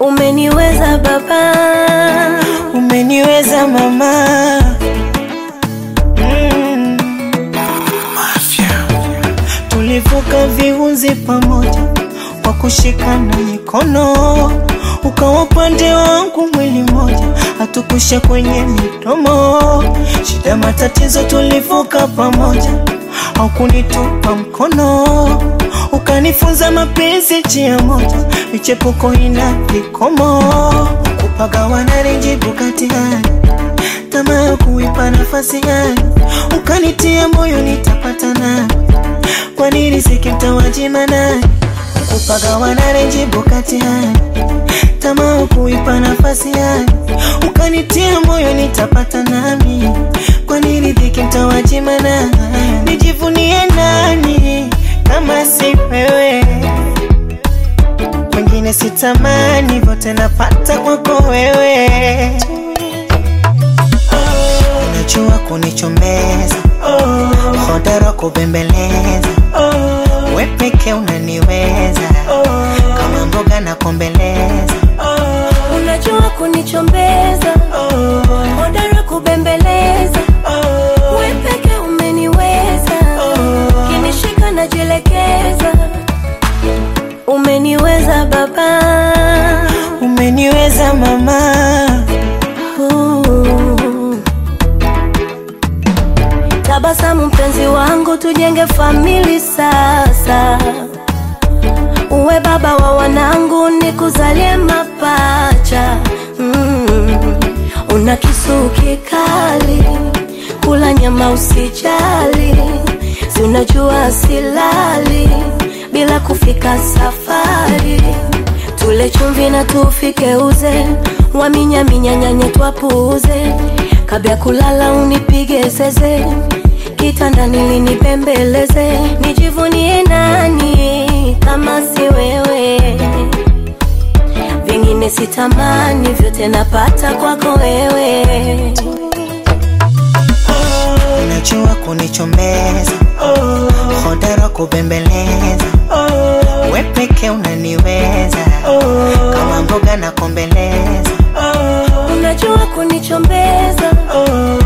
Umeniweza baba, umeniweza mama mm. Tulivuka viunzi pamoja kwa kushikana mikono, ukawa upande wangu mwili moja, hatukusha kwenye midomo. Shida matatizo tulivuka pamoja, au kunitupa mkono, ukanifunza mapenzi njia moja, michepuko ina vikomo, kupagawana renjibu kati hali tamaa ya kuipa nafasi hali, ukanitia moyo nitapata nani kwa nini sikimtawajima nani kupagawana renjibu kati hali tamaa kuipa nafasi hali ukanitia moyo nitapata nami kwa nini dhiki mtawajima nani nijivunie nani kama si wewe wengine sitamani vyote napata kwako wewe unajua kunichomeza hodara kubembeleza we peke unaniweza kama mboga na kombeleza unajua kunichombeza, hodara kubembeleza, we peke umeniweza, kinishika najielekeza. Umeniweza baba, umeniweza mama Uh. Tabasamu mpenzi wangu, tujenge famili sasa. Uwe baba wa wanangu, nikuzalie mapacha. Mm. Una kisu kikali, kula nyama usijali, si unajua silali bila kufika safari. Tule chumvi na tufike uze, waminyaminya nyanye twapuuze, kabla ya kulala unipige zeze, kitandani linipembeleze, nijivunie nani kama si wewe? Vingine sitamani, vyote napata kwako wewe. unajua kunichomeza hodara kubembeleza we peke unaniweza kama mboga na kombeleza Unajua kunichombeza,